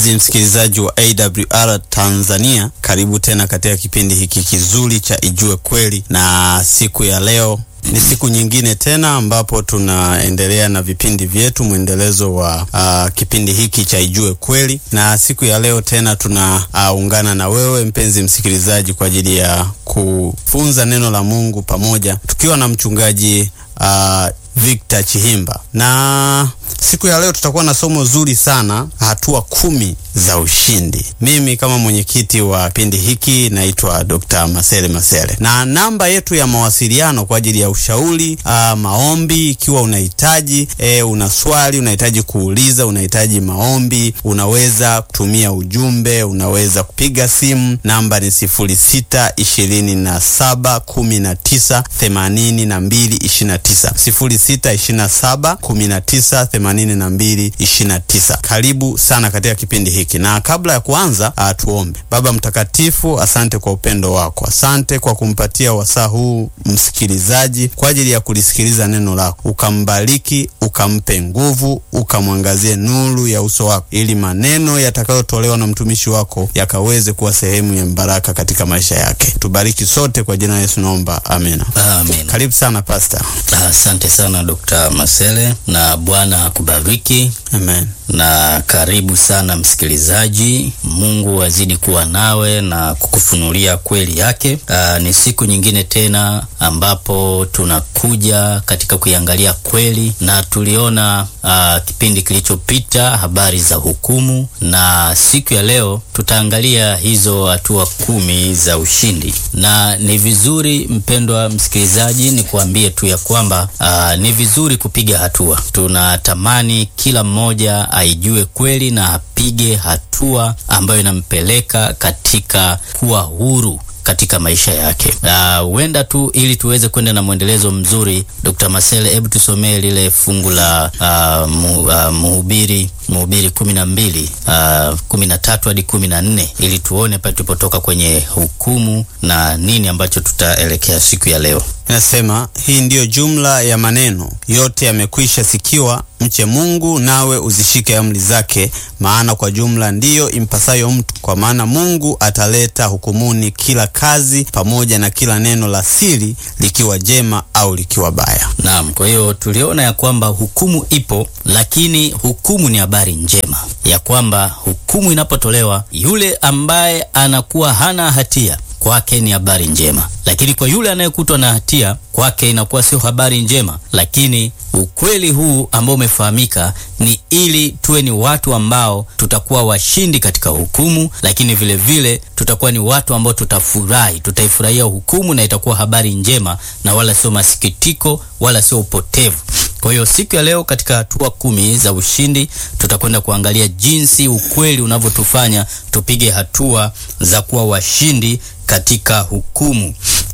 Mpenzi msikilizaji wa AWR Tanzania, karibu tena katika kipindi hiki kizuri cha Ijue Kweli, na siku ya leo ni siku nyingine tena ambapo tunaendelea na vipindi vyetu, mwendelezo wa uh, kipindi hiki cha Ijue Kweli, na siku ya leo tena tunaungana uh, na wewe mpenzi msikilizaji kwa ajili ya kufunza neno la Mungu pamoja tukiwa na mchungaji uh, Victor Chihimba na siku ya leo tutakuwa na somo zuri sana, hatua kumi za ushindi. Mimi kama mwenyekiti wa kipindi hiki naitwa Dr. Masele Masele, na namba yetu ya mawasiliano kwa ajili ya ushauri aa, maombi, ikiwa unahitaji e, una swali unahitaji kuuliza, unahitaji maombi, unaweza kutumia ujumbe, unaweza kupiga simu. Namba ni sifuri sita ishirini na saba kumi na tisa themanini na mbili ishirini na tisa sifuri sita ishirini na saba kumi na tisa themanini na mbili ishirini na tisa. Karibu sana katika kipindi hiki, na kabla ya kuanza uh, tuombe. Baba Mtakatifu, asante kwa upendo wako, asante kwa kumpatia wasaa huu msikilizaji kwa ajili ya kulisikiliza neno lako, ukambariki, ukampe nguvu, ukamwangazie nuru ya uso wako, ili maneno yatakayotolewa na mtumishi wako yakaweze kuwa sehemu ya baraka katika maisha yake. Tubariki sote kwa jina la Yesu naomba, amina. Amen. Karibu sana Pastor. Asante sana Dr. Masele na Bwana akubariki. Amen. Na karibu sana msikilizaji. Mungu azidi kuwa nawe na kukufunulia kweli yake. Aa, ni siku nyingine tena ambapo tunakuja katika kuiangalia kweli, na tuliona aa, kipindi kilichopita habari za hukumu, na siku ya leo tutaangalia hizo hatua kumi za ushindi. Na ni vizuri mpendwa msikilizaji, ni kuambie tu ya kwamba aa, ni vizuri kupiga hatua. Tunatamani kila mmoja aijue kweli na apige hatua ambayo inampeleka katika kuwa huru katika maisha yake. Huenda uh, tu ili tuweze kwenda na mwendelezo mzuri, Dr. Masele, hebu tusomee lile fungu la uh, mu, uh, Mhubiri Mhubiri kumi na mbili uh, kumi na tatu hadi kumi na nne ili tuone pale tulipotoka kwenye hukumu na nini ambacho tutaelekea siku ya leo. Inasema, hii ndiyo jumla ya maneno yote yamekwisha sikiwa, mche Mungu nawe uzishike amri zake, maana kwa jumla ndiyo impasayo mtu. Kwa maana Mungu ataleta hukumuni kila kazi pamoja na kila neno la siri, likiwa jema au likiwa baya. Naam, kwa hiyo tuliona ya kwamba hukumu ipo, lakini hukumu ni habari njema ya kwamba hukumu inapotolewa, yule ambaye anakuwa hana hatia kwake ni habari njema, lakini kwa yule anayekutwa na hatia kwake inakuwa sio habari njema. Lakini ukweli huu ambao umefahamika ni ili tuwe ni watu ambao tutakuwa washindi katika hukumu, lakini vile vile tutakuwa ni watu ambao tutafurahi, tutaifurahia hukumu na itakuwa habari njema na wala sio masikitiko wala sio upotevu. Kwa hiyo siku ya leo katika hatua kumi za ushindi tutakwenda kuangalia jinsi ukweli unavyotufanya tupige hatua za kuwa washindi katika hukumu.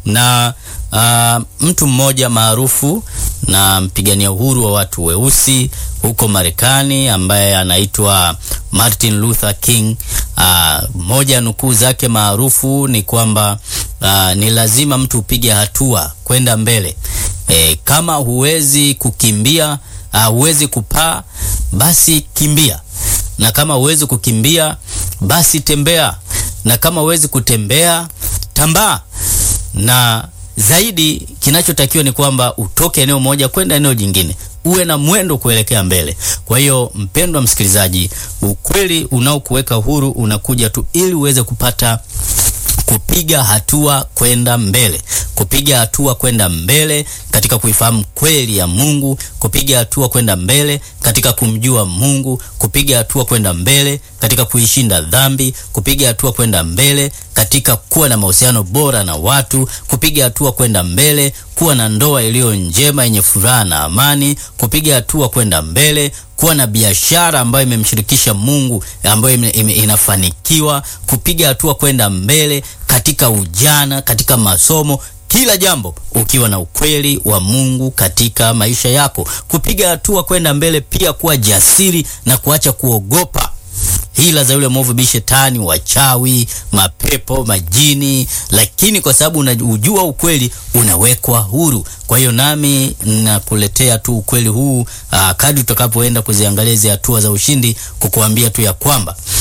Na uh, mtu mmoja maarufu na mpigania uhuru wa watu weusi huko Marekani ambaye anaitwa Martin Luther King, mmoja uh, nukuu zake maarufu ni kwamba uh, ni lazima mtu upige hatua kwenda mbele. E, kama huwezi kukimbia uh, huwezi kupaa basi kimbia, na kama huwezi kukimbia basi tembea, na kama huwezi kutembea tambaa. Na zaidi kinachotakiwa ni kwamba utoke eneo moja kwenda eneo jingine, uwe na mwendo kuelekea mbele. Kwa hiyo mpendwa msikilizaji, ukweli unaokuweka huru unakuja tu ili uweze kupata kupiga hatua kwenda mbele, kupiga hatua kwenda mbele katika kuifahamu kweli ya Mungu, kupiga hatua kwenda mbele katika kumjua Mungu, kupiga hatua kwenda mbele katika kuishinda dhambi, kupiga hatua kwenda mbele katika kuwa na mahusiano bora na watu, kupiga hatua kwenda mbele kuwa na ndoa iliyo njema yenye furaha na amani, kupiga hatua kwenda mbele kuwa na biashara ambayo imemshirikisha Mungu ambayo ime, ime, inafanikiwa, kupiga hatua kwenda mbele katika ujana, katika masomo kila jambo ukiwa na ukweli wa Mungu katika maisha yako, kupiga hatua kwenda mbele, pia kuwa jasiri na kuacha kuogopa hila za yule mwovu bi shetani, wachawi, mapepo, majini, lakini kwa sababu unajua ukweli unawekwa huru. Kwa hiyo nami nakuletea tu ukweli huu aa, kadri tutakapoenda kuziangalia hizi hatua za ushindi, kukuambia tu ya kwamba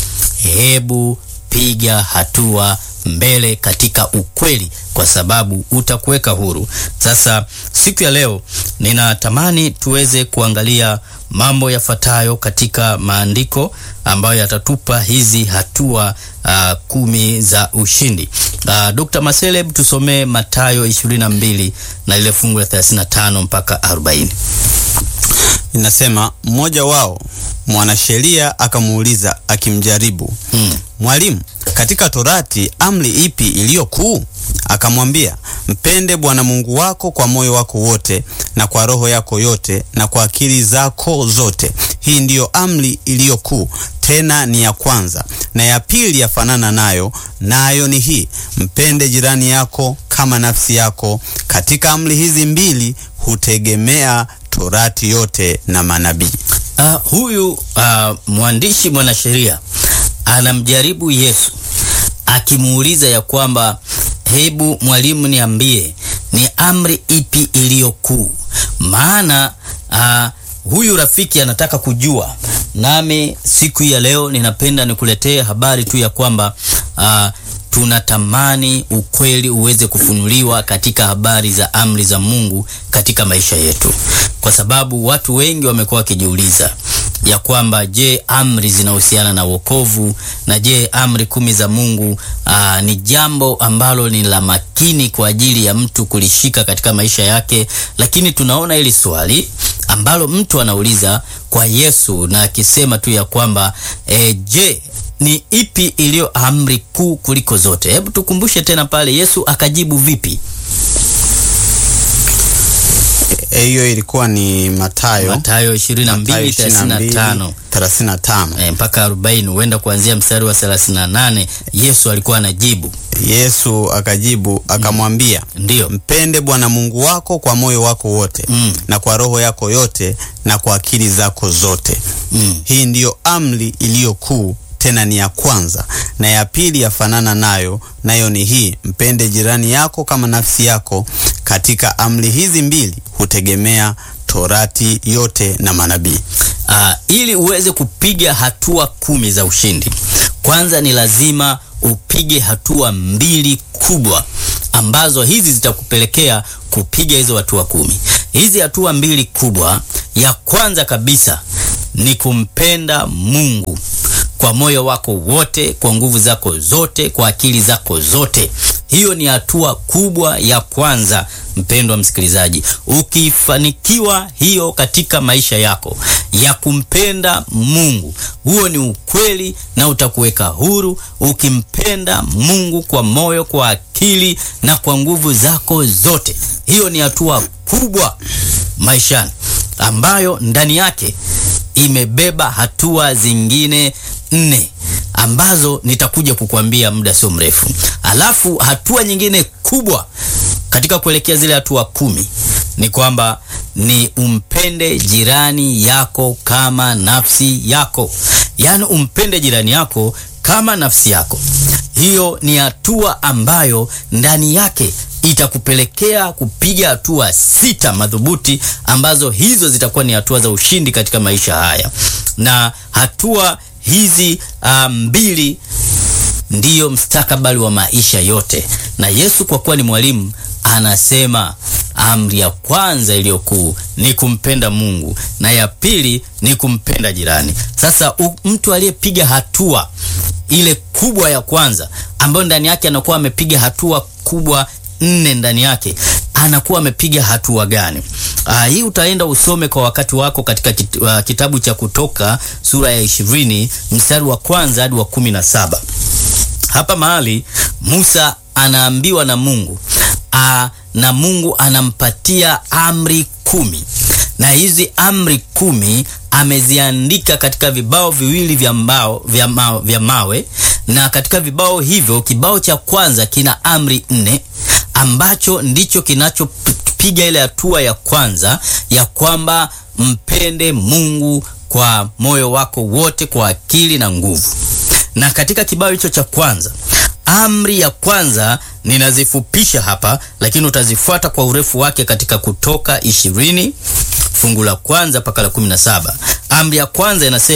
hebu piga hatua mbele katika ukweli, kwa sababu utakuweka huru. Sasa siku ya leo ninatamani tuweze kuangalia mambo yafuatayo katika maandiko ambayo yatatupa hizi hatua uh, kumi za ushindi. Uh, Dr. Maseleb tusomee Mathayo 22 na ile fungu la 35 mpaka 40. Inasema mmoja wao mwanasheria akamuuliza akimjaribu, Hmm. Mwalimu, katika Torati amri ipi iliyo kuu? Akamwambia, mpende Bwana Mungu wako kwa moyo wako wote na kwa roho yako yote na kwa akili zako zote. Hii ndiyo amri iliyo kuu, tena ni ya kwanza. Na ya pili yafanana nayo, nayo ni hii, mpende jirani yako kama nafsi yako. Katika amri hizi mbili hutegemea Torati yote na manabii. Uh, huyu uh, mwandishi mwanasheria anamjaribu Yesu akimuuliza ya kwamba hebu mwalimu, niambie ni amri ipi iliyo kuu? Maana uh, huyu rafiki anataka kujua, nami siku ya leo ninapenda nikuletee habari tu ya kwamba uh, tunatamani ukweli uweze kufunuliwa katika habari za amri za Mungu katika maisha yetu, kwa sababu watu wengi wamekuwa wakijiuliza ya kwamba je, amri zinahusiana na wokovu? Na je, amri kumi za Mungu aa, ni jambo ambalo ni la makini kwa ajili ya mtu kulishika katika maisha yake? Lakini tunaona hili swali ambalo mtu anauliza kwa Yesu na akisema tu ya kwamba e, je ni ipi iliyo amri kuu kuliko zote? Hebu tukumbushe tena pale Yesu akajibu vipi? Hiyo ilikuwa ni Mathayo Mathayo 22:35 35. e, mpaka 40, huenda kuanzia mstari wa 38. Yesu alikuwa anajibu Yesu akajibu akamwambia, ndiyo, mpende Bwana Mungu wako kwa moyo wako wote Mm. na kwa roho yako yote na kwa akili zako zote. mm. Hii ndiyo amri iliyo kuu, tena ni ya kwanza. Na ya pili yafanana nayo, nayo ni hii, mpende jirani yako kama nafsi yako. Katika amri hizi mbili hutegemea Torati yote na manabii. Ah, ili uweze kupiga hatua kumi za ushindi, kwanza ni lazima upige hatua mbili kubwa ambazo hizi zitakupelekea kupiga hizo hatua kumi. Hizi hatua mbili kubwa, ya kwanza kabisa ni kumpenda Mungu kwa moyo wako wote, kwa nguvu zako zote, kwa akili zako zote. Hiyo ni hatua kubwa ya kwanza, mpendwa msikilizaji. Ukifanikiwa hiyo katika maisha yako ya kumpenda Mungu, huo ni ukweli na utakuweka huru. Ukimpenda Mungu kwa moyo, kwa akili na kwa nguvu zako zote, hiyo ni hatua kubwa maishani ambayo ndani yake imebeba hatua zingine nne ambazo nitakuja kukuambia muda sio mrefu. Alafu hatua nyingine kubwa katika kuelekea zile hatua kumi ni kwamba ni umpende jirani yako kama nafsi yako, yaani umpende jirani yako kama nafsi yako. Hiyo ni hatua ambayo ndani yake itakupelekea kupiga hatua sita madhubuti ambazo hizo zitakuwa ni hatua za ushindi katika maisha haya, na hatua hizi ah, mbili ndiyo mstakabali wa maisha yote. Na Yesu kwa kuwa ni mwalimu, anasema amri ya kwanza iliyo kuu ni kumpenda Mungu na ya pili ni kumpenda jirani. Sasa u, mtu aliyepiga hatua ile kubwa ya kwanza ambayo ndani yake anakuwa amepiga hatua kubwa nne ndani yake anakuwa amepiga hatua gani? Aa, hii utaenda usome kwa wakati wako katika kit, uh, kitabu cha Kutoka sura ya ishirini mstari wa kwanza hadi wa kumi na saba. Hapa mahali Musa anaambiwa na Mungu aa, na Mungu anampatia amri kumi na hizi amri kumi ameziandika katika vibao viwili vya mbao vya, ma, vya mawe na katika vibao hivyo kibao cha kwanza kina amri nne ambacho ndicho kinachopiga ile hatua ya kwanza ya kwamba mpende Mungu kwa moyo wako wote, kwa akili na nguvu. Na katika kibao hicho cha kwanza, amri ya kwanza ninazifupisha hapa, lakini utazifuata kwa urefu wake katika Kutoka ishirini fungu la kwanza mpaka la kumi na saba. Amri ya kwanza inasema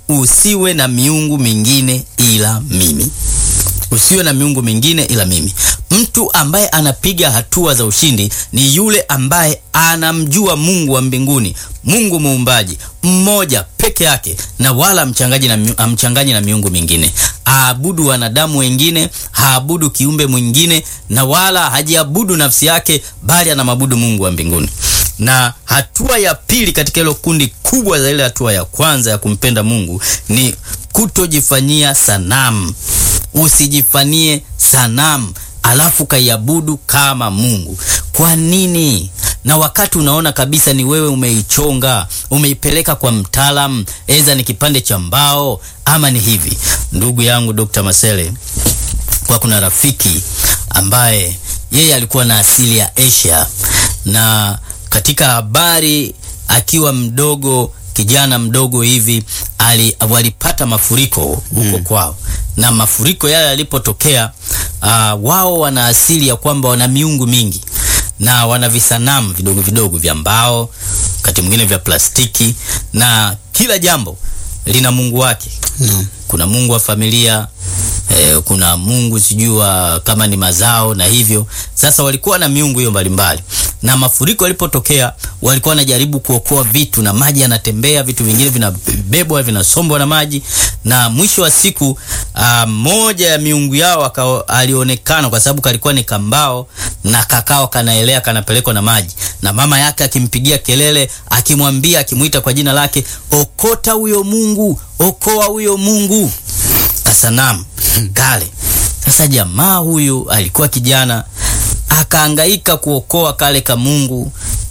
usiwe na miungu mingine ila mimi usiwe na miungu mingine ila mimi. Mtu ambaye anapiga hatua za ushindi ni yule ambaye anamjua Mungu wa mbinguni, Mungu muumbaji mmoja peke yake, na wala mchangaji na, amchanganyi na miungu mingine. Aabudu wanadamu wengine, haabudu kiumbe mwingine, na wala hajiabudu nafsi yake, bali anamwabudu Mungu wa mbinguni. Na hatua ya pili katika hilo kundi kubwa za ile hatua ya kwanza ya kumpenda Mungu ni kutojifanyia sanamu. Usijifanyie sanamu alafu kaiabudu kama Mungu. Kwa nini? Na wakati unaona kabisa ni wewe umeichonga, umeipeleka kwa mtaalamu, eza ni kipande cha mbao ama ni hivi. Ndugu yangu Dr. Masele, kwa kuna rafiki ambaye yeye alikuwa na asili ya Asia, na katika habari akiwa mdogo kijana mdogo hivi ali, walipata mafuriko huko mm. kwao na mafuriko yale yalipotokea, uh, wao wana asili ya kwamba wana miungu mingi na wana visanamu vidogo vidogo vya mbao, wakati mwingine vya plastiki, na kila jambo lina mungu wake no. Kuna mungu wa familia eh, kuna mungu sijui kama ni mazao na hivyo. Sasa walikuwa na miungu hiyo mbalimbali, na mafuriko yalipotokea walikuwa wanajaribu kuokoa vitu, na maji yanatembea, vitu vingine vinabebwa vinasombwa na maji, na mwisho wa siku uh, moja ya miungu yao alionekana, kwa sababu kalikuwa ni kambao na kakao kanaelea kanapelekwa na maji, na mama yake akimpigia kelele, akimwambia, akimwita kwa jina lake, okota huyo mungu, okoa huyo mungu kasanamu kale. Sasa jamaa huyu alikuwa kijana akaangaika kuokoa kale ka Mungu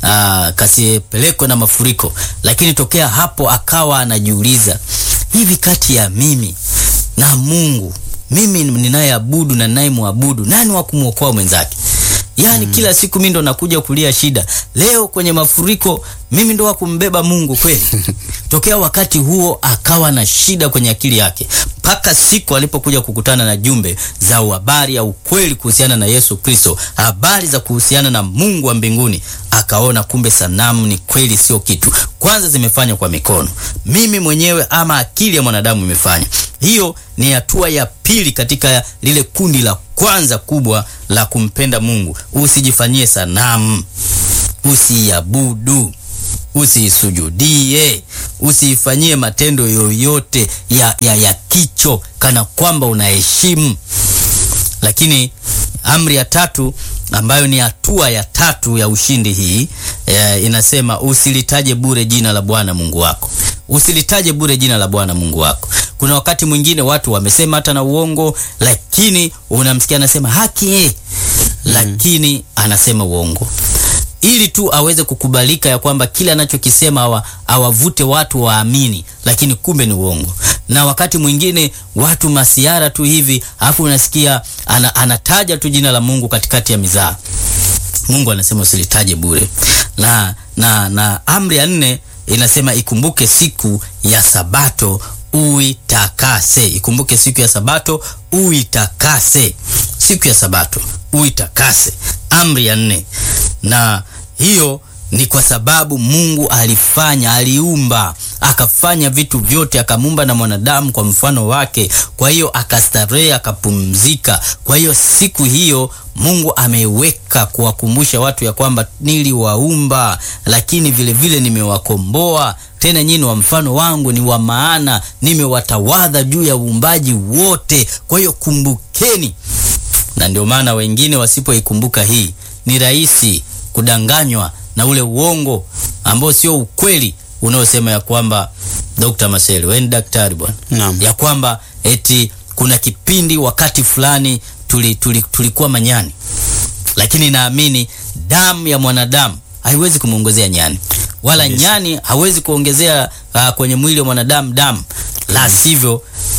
kasipelekwe na mafuriko, lakini tokea hapo akawa anajiuliza hivi, kati ya mimi na Mungu, mimi ninayeabudu na ninayemwabudu, nani wa kumwokoa mwenzake? Yaani, mm. kila siku mimi ndo nakuja kulia shida, leo kwenye mafuriko mimi ndo wa kumbeba Mungu kweli? Tokea wakati huo akawa na shida kwenye akili yake, mpaka siku alipokuja kukutana na jumbe za habari ya ukweli kuhusiana na Yesu Kristo, habari za kuhusiana na Mungu wa mbinguni, akaona kumbe sanamu ni kweli sio kitu. Kwanza zimefanywa kwa mikono, mimi mwenyewe ama akili ya mwanadamu imefanya. Hiyo ni hatua ya pili katika lile kundi la kwanza kubwa la kumpenda Mungu. Usijifanyie sanamu, usiabudu usiisujudie, usiifanyie matendo yoyote ya, ya, ya kicho kana kwamba unaheshimu. Lakini amri ya tatu ambayo ni hatua ya tatu ya ushindi hii e, inasema usilitaje bure jina la Bwana Mungu wako. Usilitaje bure jina la Bwana Mungu wako. Kuna wakati mwingine watu wamesema hata na uongo, lakini unamsikia anasema haki eh, lakini anasema uongo ili tu aweze kukubalika ya kwamba kile anachokisema awavute watu waamini, lakini kumbe ni uongo. Na wakati mwingine watu masiara tu hivi, alafu unasikia ana, anataja tu jina la Mungu katikati ya mizaa. Mungu anasema usilitaje bure. Na, na, na amri ya nne inasema ikumbuke siku ya Sabato uitakase. Ikumbuke siku ya Sabato uitakase, siku ya Sabato uitakase, amri ya nne na hiyo ni kwa sababu Mungu alifanya, aliumba, akafanya vitu vyote, akamuumba na mwanadamu kwa mfano wake. Kwa hiyo akastarehe, akapumzika. Kwa hiyo siku hiyo Mungu ameweka kuwakumbusha watu ya kwamba niliwaumba, lakini vile vile nimewakomboa tena nyinyi wa mfano wangu, ni wa maana, nimewatawadha juu ya uumbaji wote. Kwa hiyo kumbukeni. Na ndio maana wengine wasipoikumbuka hii, ni rahisi kudanganywa na ule uongo ambao sio ukweli unaosema ya kwamba Dr. Masele, wewe ni daktari bwana, Naam. ya kwamba eti kuna kipindi wakati fulani tuli, tuli, tulikuwa manyani, lakini naamini damu ya mwanadamu haiwezi kumwongezea nyani wala Yes. nyani hawezi kuongezea uh, kwenye mwili wa mwanadamu damu, la sivyo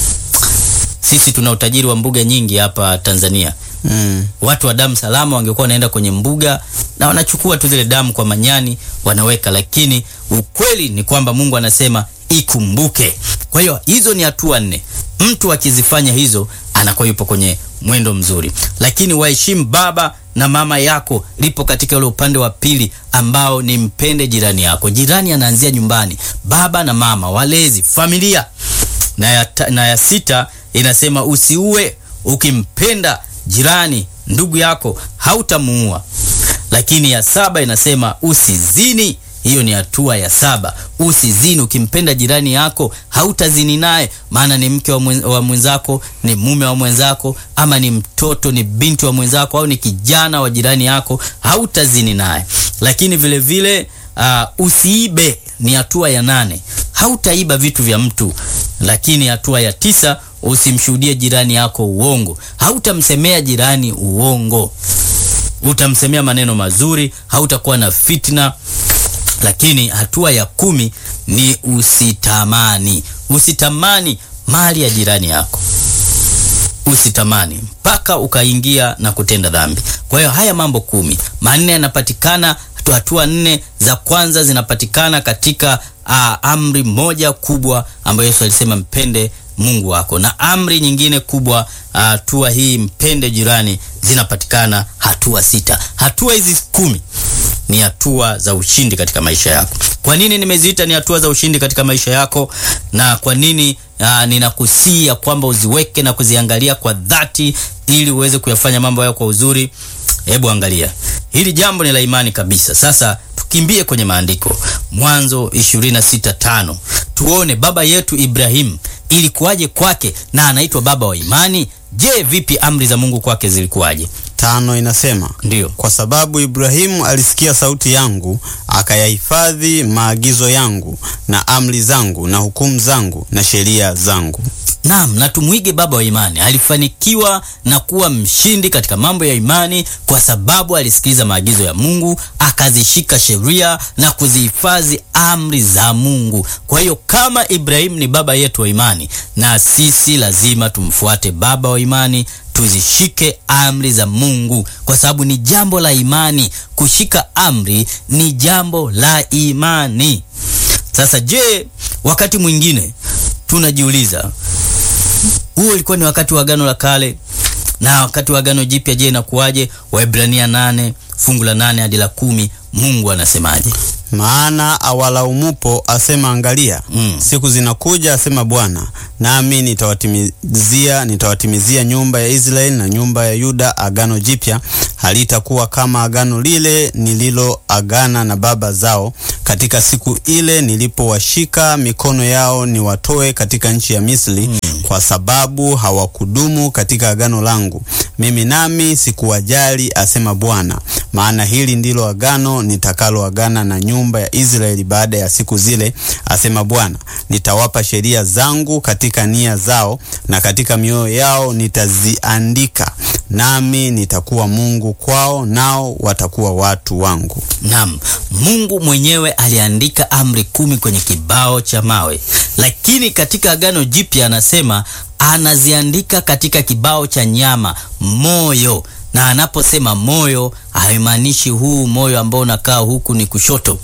sisi tuna utajiri wa mbuga nyingi hapa Tanzania. Mm. Watu wa damu salama wangekuwa wanaenda kwenye mbuga na wanachukua tu zile damu kwa manyani wanaweka, lakini ukweli ni kwamba Mungu anasema ikumbuke. Kwa hiyo hizo ni hatua nne. Mtu akizifanya hizo anakuwa yupo kwenye mwendo mzuri, lakini waheshimu baba na mama yako, lipo katika ule upande wa pili ambao ni mpende jirani yako. Jirani anaanzia nyumbani, baba na mama, walezi, familia na ya, ta, na ya sita inasema usiue, ukimpenda jirani ndugu yako hautamuua. Lakini ya saba inasema usizini. Hiyo ni hatua ya saba, usizini. Ukimpenda jirani yako hautazini naye, maana ni mke wa mwenzako, ni mume wa mwenzako, ama ni mtoto, ni binti wa mwenzako, au ni kijana wa jirani yako, hautazini naye. Lakini vile vile uh, usiibe ni hatua ya nane, hautaiba vitu vya mtu. Lakini hatua ya tisa, usimshuhudie jirani yako uongo, hautamsemea jirani uongo, utamsemea maneno mazuri, hautakuwa na fitna lakini hatua ya kumi ni usitamani. Usitamani mali ya jirani yako, usitamani mpaka ukaingia na kutenda dhambi. Kwa hiyo haya mambo kumi, manne yanapatikana, hatua nne za kwanza zinapatikana katika uh, amri moja kubwa ambayo Yesu alisema mpende Mungu wako, na amri nyingine kubwa hatua uh, hii mpende jirani, zinapatikana hatua sita. Hatua hizi kumi ni hatua za ushindi katika maisha yako. Kwa nini nimeziita ni hatua za ushindi katika maisha yako, na kwa nini uh, ninakusia kwamba uziweke na kuziangalia kwa dhati ili uweze kuyafanya mambo hayo kwa uzuri? Hebu angalia hili jambo ni la imani kabisa. Sasa tukimbie kwenye maandiko, Mwanzo 26:5 tuone baba yetu Ibrahimu ilikuwaje kwake, na anaitwa baba wa imani. Je, vipi amri za Mungu kwake zilikuwaje? Tano inasema Ndiyo. kwa sababu Ibrahimu alisikia sauti yangu akayahifadhi maagizo yangu na amri zangu na hukumu zangu na sheria zangu. Naam, na tumwige baba wa imani. Alifanikiwa na kuwa mshindi katika mambo ya imani kwa sababu alisikiliza maagizo ya Mungu, akazishika sheria na kuzihifadhi amri za Mungu. Kwa hiyo kama Ibrahimu ni baba yetu wa imani, na sisi lazima tumfuate baba wa imani, tuzishike amri za Mungu kwa sababu ni jambo la imani. Kushika amri ni jambo la imani. Sasa je, wakati mwingine tunajiuliza huo ulikuwa ni wakati wa Agano la Kale na wakati wa Agano Jipya, je, inakuwaje? Waebrania nane fungu la nane hadi la kumi Mungu anasemaje? Maana awalaumupo asema, angalia Mm. siku zinakuja, asema Bwana, nami nitawatimizia nitawatimizia nyumba ya Israeli na nyumba ya Yuda agano jipya, halitakuwa kama agano lile nililoagana na baba zao katika siku ile nilipowashika mikono yao niwatoe katika nchi ya Misri, kwa sababu hawakudumu katika agano langu, mimi nami sikuwajali, asema Bwana. Maana hili ndilo agano nitakaloagana na nyumba ya Israeli baada ya siku zile, asema Bwana. Nitawapa sheria zangu katika nia zao na katika mioyo yao nitaziandika, nami nitakuwa Mungu kwao, nao watakuwa watu wangu. Naam, Mungu mwenyewe aliandika amri kumi kwenye kibao cha mawe, lakini katika Agano Jipya anasema anaziandika katika kibao cha nyama, moyo. Na anaposema moyo, haimaanishi huu moyo ambao unakaa huku ni kushoto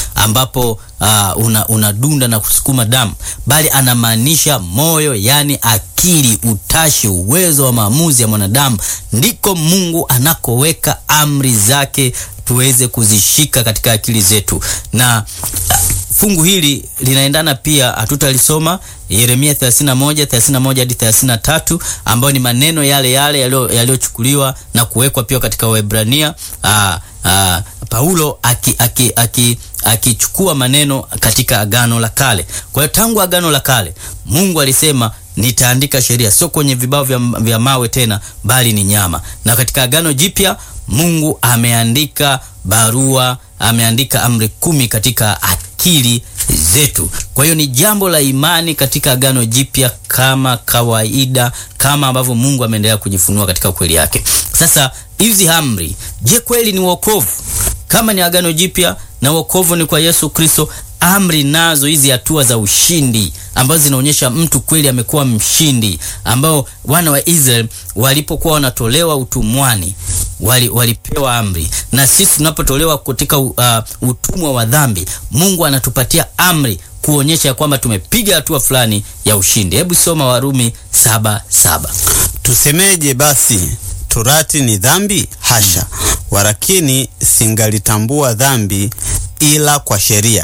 ambapo uh, una, unadunda na kusukuma damu, bali anamaanisha moyo, yani akili, utashi, uwezo wa maamuzi ya mwanadamu. Ndiko Mungu anakoweka amri zake tuweze kuzishika katika akili zetu, na uh, fungu hili linaendana pia, hatutalisoma Yeremia 31 31 hadi 33, ambayo ni maneno yale yale yaliyochukuliwa na kuwekwa pia katika Waebrania. Aa, aa, Paulo akichukua aki, aki, aki maneno katika Agano la Kale. Kwa hiyo tangu Agano la Kale Mungu alisema nitaandika sheria, sio kwenye vibao vya, vya mawe tena, bali ni nyama. Na katika Agano Jipya Mungu ameandika barua, ameandika amri kumi katika akili zetu. Kwa hiyo ni jambo la imani katika Agano Jipya kama kawaida, kama ambavyo Mungu ameendelea kujifunua katika kweli yake. Sasa hizi amri, je, kweli ni wokovu? Kama ni Agano Jipya na wokovu ni kwa Yesu Kristo, amri nazo hizi hatua za ushindi ambazo zinaonyesha mtu kweli amekuwa mshindi, ambao wana wa Israeli walipokuwa wanatolewa utumwani wali, walipewa amri, na sisi tunapotolewa katika uh, utumwa wa dhambi, Mungu anatupatia amri kuonyesha kwamba tumepiga hatua fulani ya ushindi. Hebu soma Warumi saba saba. Tusemeje basi? Torati ni dhambi? Hasha! Walakini singalitambua dhambi ila kwa sheria,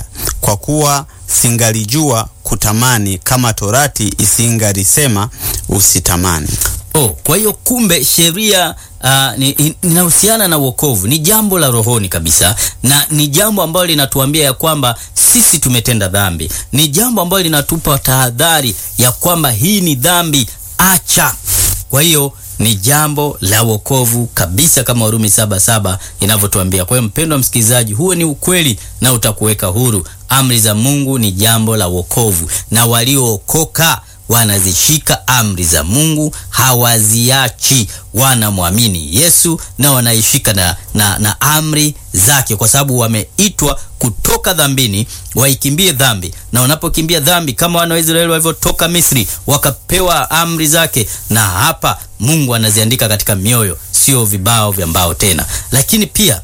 kwa kuwa singalijua kutamani kama torati isingalisema usitamani. Oh, kwa hiyo kumbe sheria uh, ni- inahusiana na wokovu, ni jambo la rohoni kabisa, na ni jambo ambalo linatuambia ya kwamba sisi tumetenda dhambi, ni jambo ambalo linatupa tahadhari ya kwamba hii ni dhambi, acha. Kwa hiyo ni jambo la wokovu kabisa, kama Warumi saba saba inavyotuambia. Kwa hiyo mpendwa msikilizaji, huo ni ukweli na utakuweka huru. Amri za Mungu ni jambo la wokovu, na waliookoka wanazishika amri za Mungu, hawaziachi. Wanamwamini Yesu na wanaishika na, na, na amri zake, kwa sababu wameitwa kutoka dhambini waikimbie dhambi, na wanapokimbia dhambi kama wana wa Israeli walivyotoka Misri wakapewa amri zake, na hapa Mungu anaziandika katika mioyo, sio vibao vya mbao tena. Lakini pia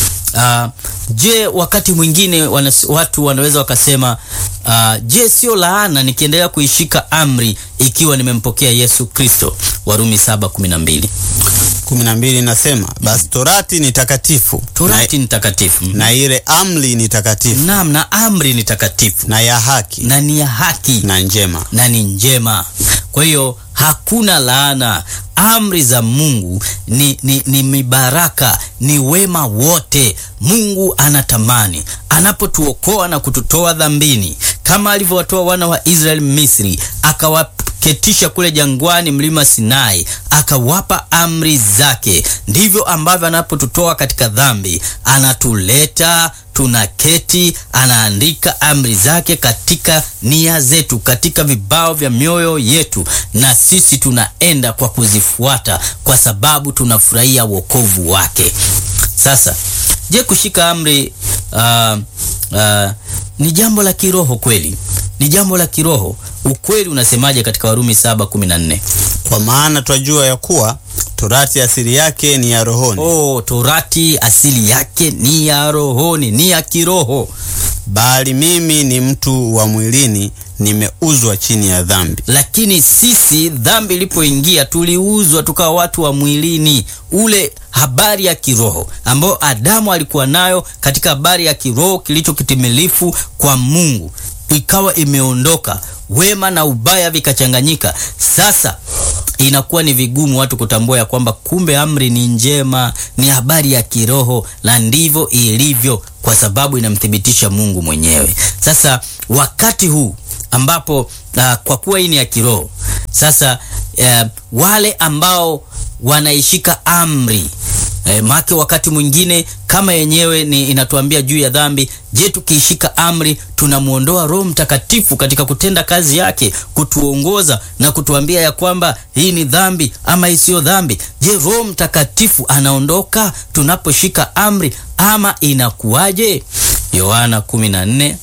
Uh, je, wakati mwingine wanas, watu wanaweza wakasema uh, je, sio laana nikiendelea kuishika amri ikiwa nimempokea Yesu Kristo? Warumi 7:12. kumi na mbili inasema basi torati ni takatifu Torati ni takatifu. na, na ile amri ni takatifu Naam, na amri ni takatifu na ya haki na ni ya haki na njema. na ni njema. Kwa hiyo hakuna laana. Amri za Mungu ni, ni, ni mibaraka, ni wema wote. Mungu anatamani anapotuokoa na kututoa dhambini, kama alivyowatoa wana wa Israeli Misri, akawaketisha kule jangwani, mlima Sinai, akawapa amri zake. Ndivyo ambavyo anapotutoa katika dhambi, anatuleta tunaketi, anaandika amri zake katika nia zetu, katika vibao vya mioyo yetu, na sisi tunaenda kwa kuzifuata, kwa sababu tunafurahia wokovu wake. Sasa, je, kushika amri uh, uh, ni jambo la kiroho kweli? Ni jambo la kiroho. Ukweli unasemaje katika Warumi 7:14? Kwa maana twajua ya kuwa torati asili yake ni ya rohoni, Oh, torati asili yake ni ya rohoni, ni ya kiroho. bali mimi ni mtu wa mwilini, nimeuzwa chini ya dhambi. lakini sisi dhambi ilipoingia tuliuzwa tukawa watu wa mwilini. Ule habari ya kiroho ambayo Adamu alikuwa nayo katika habari ya kiroho kilicho kitimilifu kwa Mungu ikawa imeondoka, wema na ubaya vikachanganyika. Sasa inakuwa ni vigumu watu kutambua ya kwamba kumbe amri ni njema, ni habari ya kiroho, na ndivyo ilivyo, kwa sababu inamthibitisha Mungu mwenyewe. Sasa wakati huu ambapo uh, kwa kuwa hii ni ya kiroho sasa, uh, wale ambao wanaishika amri eh, make wakati mwingine kama yenyewe ni inatuambia juu ya dhambi. Je, tukiishika amri tunamwondoa Roho Mtakatifu katika kutenda kazi yake, kutuongoza na kutuambia ya kwamba hii ni dhambi ama isiyo dhambi? Je, Roho Mtakatifu anaondoka tunaposhika amri ama inakuwaje? Yohana 14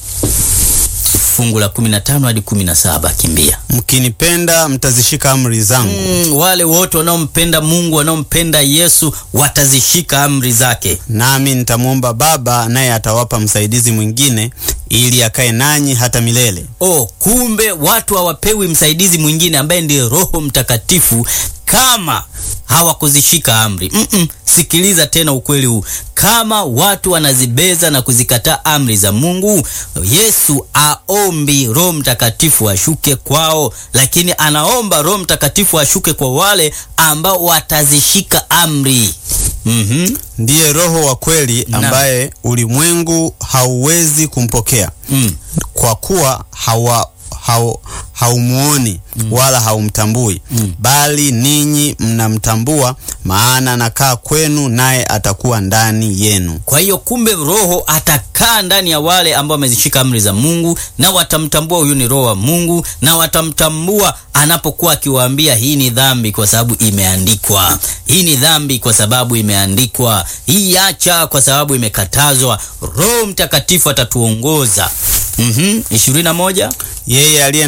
fungu la 15 hadi 17, kimbia. Mkinipenda mtazishika amri zangu, Mm, wale wote wanaompenda Mungu wanaompenda Yesu watazishika amri zake. nami nitamwomba Baba, naye atawapa msaidizi mwingine, ili akae nanyi hata milele, Oh, kumbe watu hawapewi msaidizi mwingine ambaye ndiye Roho Mtakatifu kama hawakuzishika amri. Mm-mm. Sikiliza tena ukweli huu, kama watu wanazibeza na kuzikataa amri za Mungu, Yesu aombi Roho Mtakatifu ashuke kwao, lakini anaomba Roho Mtakatifu ashuke kwa wale ambao watazishika amri. Mhm. ndiye Roho wa kweli ambaye ulimwengu hauwezi kumpokea Mm. kwa kuwa hawa hau, haumuoni wala haumtambui, bali ninyi mnamtambua, maana anakaa kwenu, naye atakuwa ndani yenu. Kwa hiyo kumbe Roho atakaa ndani ya wale ambao wamezishika amri za Mungu, na watamtambua huyu ni Roho wa Mungu, na watamtambua anapokuwa akiwaambia hii ni dhambi kwa sababu imeandikwa, hii ni dhambi kwa sababu imeandikwa, hii acha kwa sababu imekatazwa. Roho Mtakatifu atatuongoza. Mhm, ishirini na moja. Yeye aliye na amri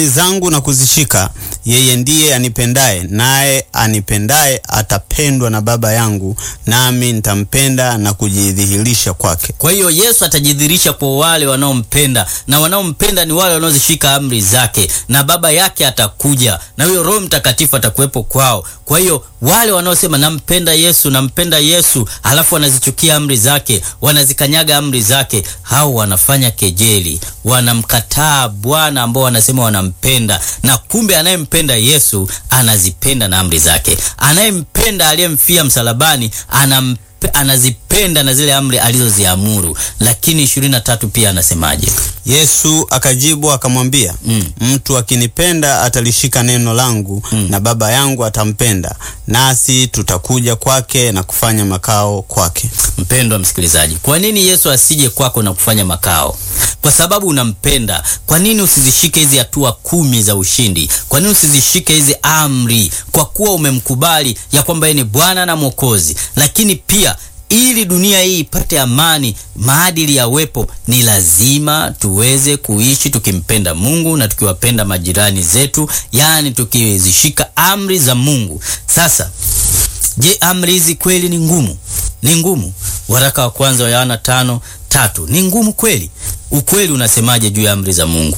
amri zangu na kuzishika, yeye ndiye anipendaye, naye anipendaye atapendwa na Baba yangu, nami nitampenda na kujidhihirisha kwake. Kwa hiyo Yesu atajidhihirisha kwa wale wanaompenda, na wanaompenda ni wale wanaozishika amri zake, na Baba yake atakuja, na huyo Roho Mtakatifu atakuwepo kwao. Kwa hiyo wale wanaosema nampenda Yesu, nampenda Yesu, halafu wanazichukia amri zake, wanazikanyaga amri zake, hao wanafanya kejeli, wanamkataa Bwana ambao wanasema wanampenda, na kumbe anayempenda Yesu anazipenda na amri zake. Anayempenda aliyemfia msalabani anam anazipenda na zile amri alizoziamuru. Lakini ishirini na tatu pia anasemaje? Yesu akajibu akamwambia, Mm. mtu akinipenda atalishika neno langu, na Baba yangu atampenda, nasi tutakuja kwake na kufanya makao kwake. Mpendwa msikilizaji, kwa nini Yesu asije kwako na kufanya makao? Kwa sababu unampenda. Kwa nini usizishike hizi hatua kumi za ushindi? Kwa nini usizishike hizi amri? Kwa kuwa umemkubali ya kwamba yeye ni Bwana na Mwokozi. Lakini pia ili dunia hii ipate amani, maadili yawepo, ni lazima tuweze kuishi tukimpenda Mungu na tukiwapenda majirani zetu, yaani tukizishika amri za Mungu. Sasa Je, amri hizi kweli ni ngumu? Ni ngumu. Waraka wa kwanza wa Yohana tano tatu ni ngumu kweli? Ukweli unasemaje juu ya amri za Mungu?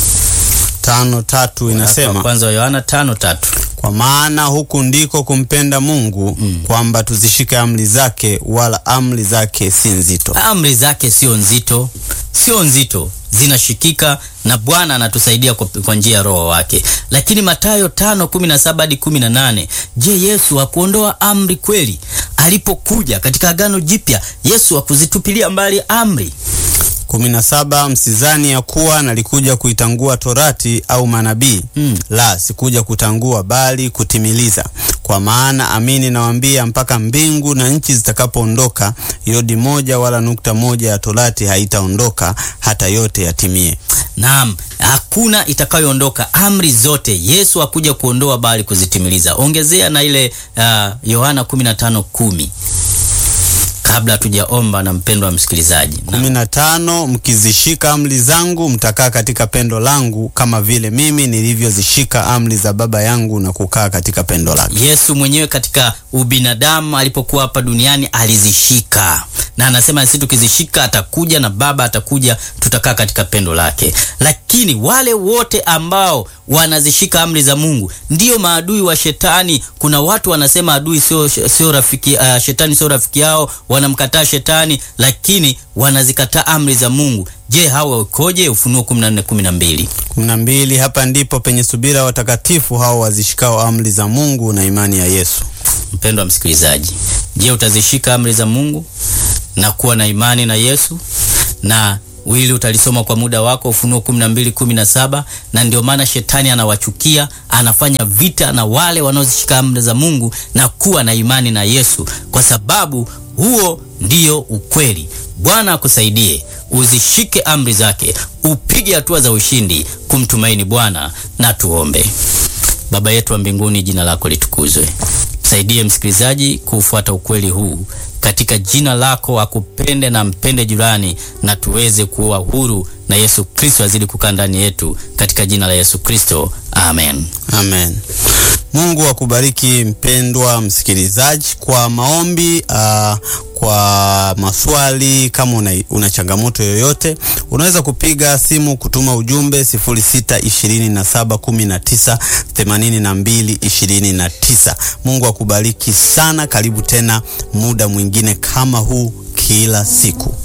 tano tatu Waraka wa inasema kwanza wa Yohana tano tatu kwa maana huku ndiko kumpenda Mungu kwamba tuzishike amri zake, wala amri zake si nzito. amri zake sio nzito, sio nzito, zinashikika na Bwana anatusaidia kwa, kwa njia ya Roho wake. Lakini Mathayo tano kumi na saba hadi kumi na nane je, Yesu hakuondoa amri kweli? Alipokuja katika Agano Jipya, Yesu hakuzitupilia mbali amri. kumi na saba msizani ya kuwa nalikuja kuitangua torati au manabii Mm. la sikuja kutangua bali kutimiliza kwa maana amini nawaambia mpaka mbingu na nchi zitakapoondoka yodi moja wala nukta moja ya torati haitaondoka hata yote yatimie Naam, hakuna itakayoondoka. Amri zote Yesu hakuja kuondoa bali kuzitimiliza. Ongezea na ile uh, Yohana 15:10 kabla hatujaomba na mpendwa msikilizaji. Na- kumi na tano mkizishika amri zangu mtakaa katika pendo langu kama vile mimi nilivyozishika amri za baba yangu na kukaa katika pendo lake Yesu mwenyewe katika ubinadamu alipokuwa hapa duniani alizishika, na anasema sisi tukizishika atakuja na Baba atakuja, tutakaa katika pendo lake. Lakini wale wote ambao wanazishika amri za Mungu ndio maadui wa shetani. Kuna watu wanasema adui sio sio rafiki, uh, shetani sio rafiki yao, wanamkataa shetani, lakini wanazikataa amri za Mungu. Je, hawa ukoje? Ufunuo 14:12. kumi na mbili hapa ndipo penye subira watakatifu hao wazishikao amri za Mungu na imani ya Yesu Mpendwa msikilizaji, je, utazishika amri za Mungu na kuwa na imani na Yesu? Na wili utalisoma kwa muda wako Ufunuo 12 17. Na ndio maana shetani anawachukia, anafanya vita na wale wanaozishika amri za Mungu na kuwa na imani na Yesu, kwa sababu huo ndio ukweli. Bwana akusaidie uzishike amri zake, upige hatua za ushindi kumtumaini Bwana. Na tuombe. Baba yetu wa mbinguni, jina lako litukuzwe. Msaidie msikilizaji kuufuata ukweli huu katika jina lako, akupende na mpende jirani, na tuweze kuwa huru na Yesu Kristo azidi kukaa ndani yetu, katika jina la Yesu Kristo, amen. Amen. Mungu akubariki mpendwa msikilizaji. Kwa maombi uh, kwa maswali, kama una, una changamoto yoyote, unaweza kupiga simu kutuma ujumbe 0627198229. Mungu akubariki sana. Karibu tena muda mwingine kama huu kila siku.